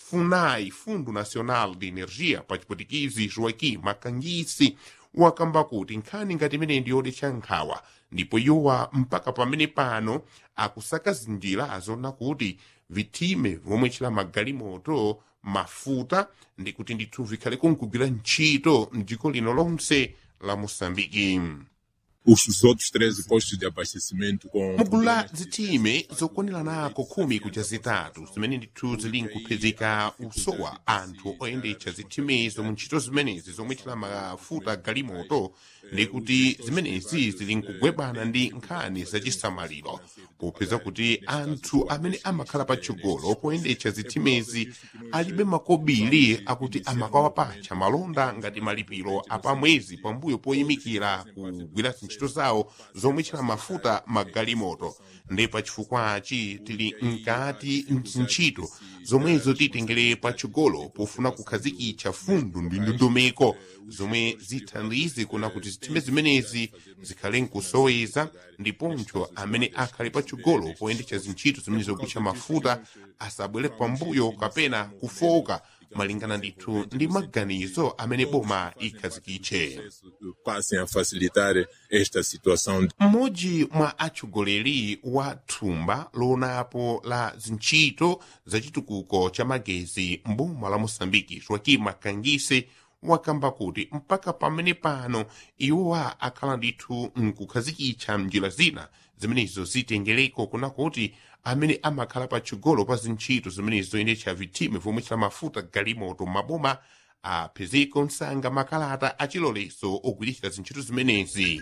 funai fundo nacional de energia pa chipwitikizi joaquim makangisi wakamba kuti nkhani ngati imene ndi yodetsa nkhawa ndipo iwowa mpaka pamene pano akusakaza njira zona kuti vithime vomwe chila magalimoto mafuta ndi kuti ndithu vikhale kunkugwira ntchito mdziko lino lonse la moçambike os outros 13 postos de abastecimento com mugulu la zithime zokwaniranako khumi kuja zitatu zimene ndithu zili nkuphezeka usowa anthu oyendetsa zithimezo mu ntchito zimenezi zomwe chila mafuta galimoto ndi kuti zimenezi zili nkugwebana ndi nkhani zachisamaliro popeza kuti anthu amene amakhala patsogolo poyendetsa zithimezi alibe makobiri akuti amakawapatcha malonda ngati malipiro apamwezi pambuyo poyimikira kugwira ntchito zawo zomwe chila mafuta magalimoto ndi pachifukwachi tili mkati ntchito zomwezo titengere patsogolo pofuna kukhazikitsa fundo ndi ndondomeko zomwe zithandize kuna kuti zithime zimenezi zikhale nkusoweza ndiponso amene akhale patsogolo poyendetsa zintchito zimene zokutcha mafuta asabwere pambuyo kapena kufoka malingana ndithu ndi maganizo amene boma ikhazikitche passem a facilitar esta situação mmodzi mwa atsogoleri wa thumba loonapo la zintchito zachitukuko cha magezi mboma la moçambike joaquim makangise wakamba kuti mpaka pamene pano iwowa akhala ndithu nkukhazikitsa mnjira zina zimenezo zitengereko kuna kuti amene amakhala patsogolo pa zintchito zimenezo zoyendetsa vithime vomwe chila mafuta galimoto maboma apezeko msanga makalata achilolezo ogwiritsa zintchito zimenezi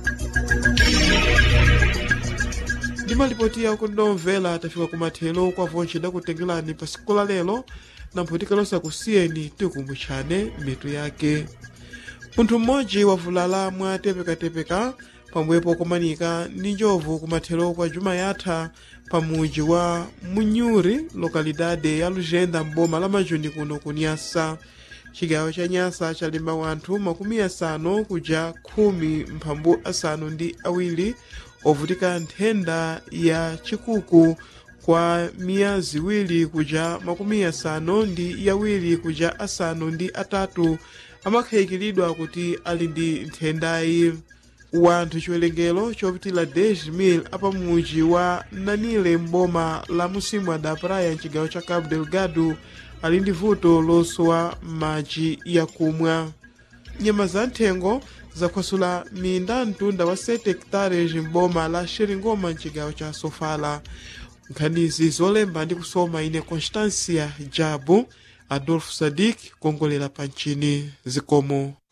ndi malipoti yawo kuti nomvera tafika kumathero kwa vonje dakutengerani pa siku la lero na mphotika lonse akusiyeni tikumbutshane mitu yake munthu mmodzi wavulala mwa tepekatepeka pamwepo komanika ndi njovu kumathero kwa juma yatha pamuji wa munyuri lokalidade ya lujenda mboma la majuni kuno ku nyasa chigawo cha nyasa chalemba wanthu makumi asanu kuja khumi mphambu asanu ndi awiri ovutika nthenda ya chikuku kwa miya ziwiri kuja makumi asanu ndi yawiri kuja asanu ndi atatu amakhayikiridwa kuti ali ndi nthendayi wanthu chiwerengero chopitila 10,000 apamuji wa nanile mboma la musimu da praia mchigawo cha cabo delgado ali ndi vuto losowa madzi yakumwa nyama za nthengo zakhwasula minda mtunda wa 7 hectares mboma la xeringoma mchigawo cha sofala nkhanizi zolemba ndi kusoma ine constancia jabu adolfo sadik kuongolera pa ntchini zikomo